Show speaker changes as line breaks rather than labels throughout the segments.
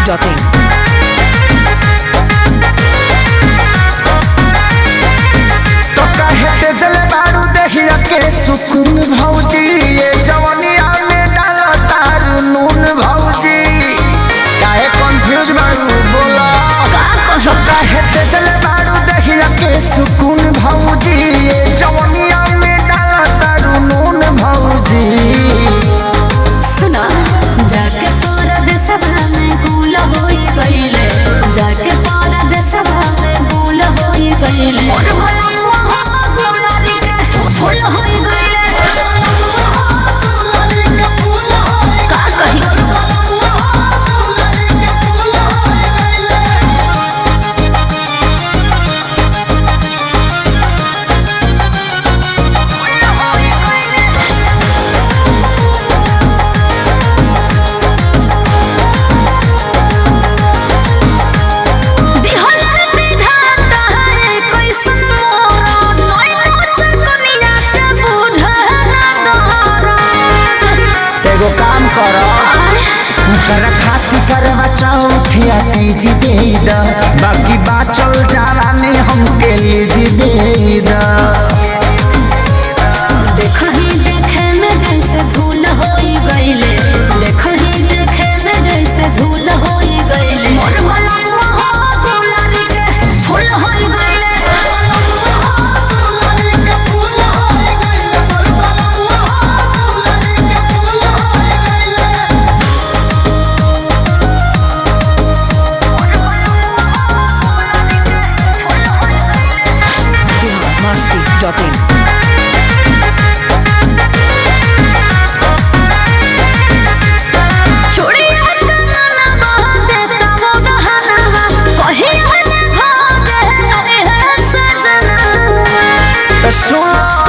biharmasti.in
तो काहे ते जले बारू देहिया के सुकून भौजी ये जवनिया में डाला तारू नून भौजी काहे कंफ्यूज बारू बोला तो काहे ते जले बारू देहिया के सुकून भौजी ये जवनिया में डाला तारू नून भौजी
सुना जाके तोरा देशवा में गुल होई गइले जाके तोरा देशवा में गुल होई गइले मोर भला हो गुलारी के फूल होई गइले का कही दिहला विधाता है कैसन मोरा नैनो चकनिया के बूढ़ा ना दोहरा
तेगो काम करो कर खाती करवा चौथिया तीजी दे द बाकी बात चल जाला ने हमके लीजी दे द
देखही देखे में जैसे भूल होई गइले देखही देखे में जैसे भूल होई गइले मोर भला हो गुलारी के फूल होई गइले
biharmasti.in
चूड़िया कंगना बांधे तमो गहना कही हले भागे अरे है सजना
तो सुन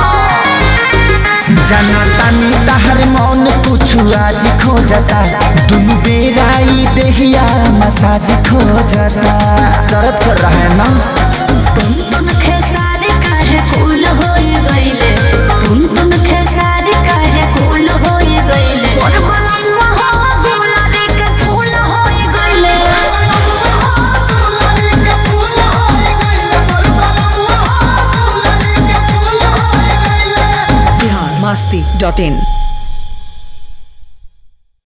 जाना तानी तहर मौन कुछ आज खोजता दुनु बेराई देहिया मसाज खोजता दर्द कर रहा है ना
तुम तुम खेसारी काहे कूल होई गइले तुम तुम खेसारी काहे कूल होई गइले मोर बलम्मा हो गुलारी के फूल होई गइले
biharmasti.in